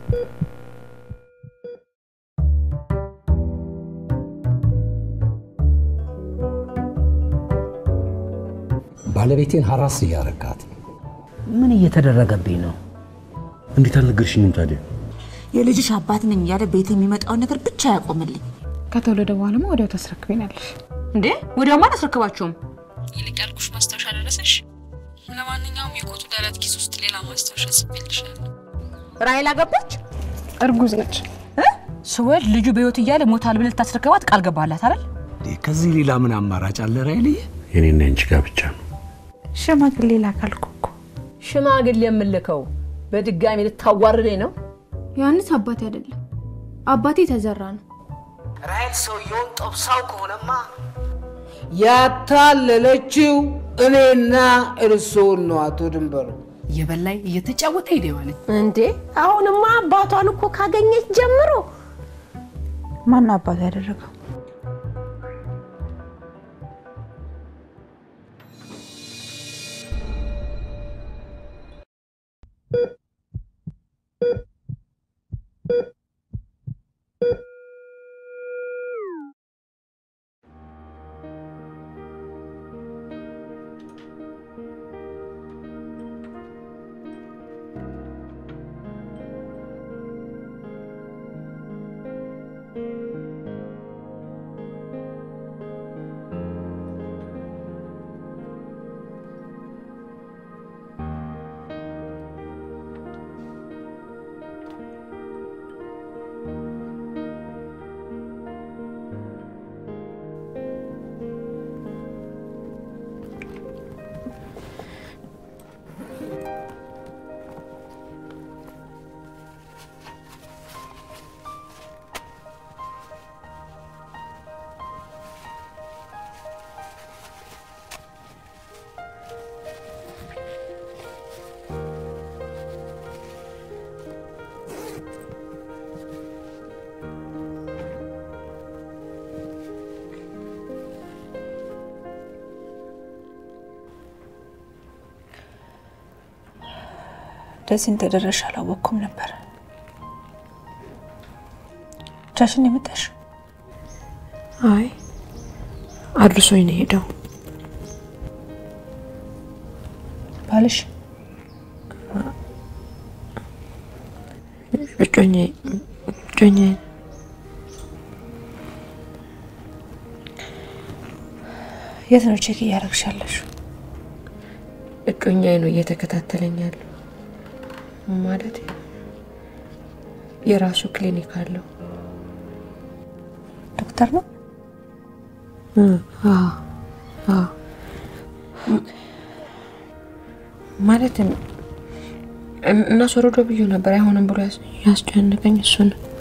ባለቤቴን ሀራስ እያረጋት ምን እየተደረገብኝ ነው? እንዴት አልነገርሽኝም ታዲያ? የልጅሽ አባት ነኝ እያለ ቤት የሚመጣውን ነገር ብቻ ያቆምልኝ። ከተወለደ በኋላማ ወዲያው ታስረክቤናለሽ። እንዴ ወዲያውማ አላስረክባችሁም። ይልቅ ያልኩሽ ማስታወሻ ደረሰሽ? ለማንኛውም የኮቱ ደረት ኪስ ውስጥ ሌላ ማስታወሻ ጽፌልሻለሁ። ራሔል አገባች? እርጉዝ ነች። ስወልድ ልጁ በህይወት እያለ ሞታል ብለህ ልታስረክባት ቃል ገባላት አይደል? ከዚህ ሌላ ምን አማራጭ አለ ራሔልዬ? የኔና ያንቺ ጋብቻ ነው። ሽማግሌ ላካልኩ እኮ። ሽማግሌ የምልከው በድጋሚ ልታዋርደኝ ነው? ዮሐንስ አባቴ አይደለም፣ አባቴ ተዘራ ነው። ራሔል ሰውየውን ጠብሳው ከሆነማ ያታለለችው እኔና እርሶን ነው አቶ ድንበሩ። እየበላይ እየተጫወተ ሄደ ማለት እንዴ አሁንማ አባቷን እኮ ካገኘች ጀምሮ ማን አባቱ ያደረገው? እንደዚህ እንደደረሽ አላወቅኩም ነበር። ብቻሽን የመጣሽ? አይ አድርሶኝ ነው ሄደው። ባልሽ እጮኛ እጮኛ የት ነው ቼክ እያደረግሻለሽ? እጮኛዬ ነው እየተከታተለኝ ያለው። ማለት የራሱ ክሊኒክ አለው። ዶክተር ነው? አዎ አዎ። ማለት እናስወርዶ ብዬ ነበር አይሆንም ብሎ ያስጨነቀኝ እሱ ነው።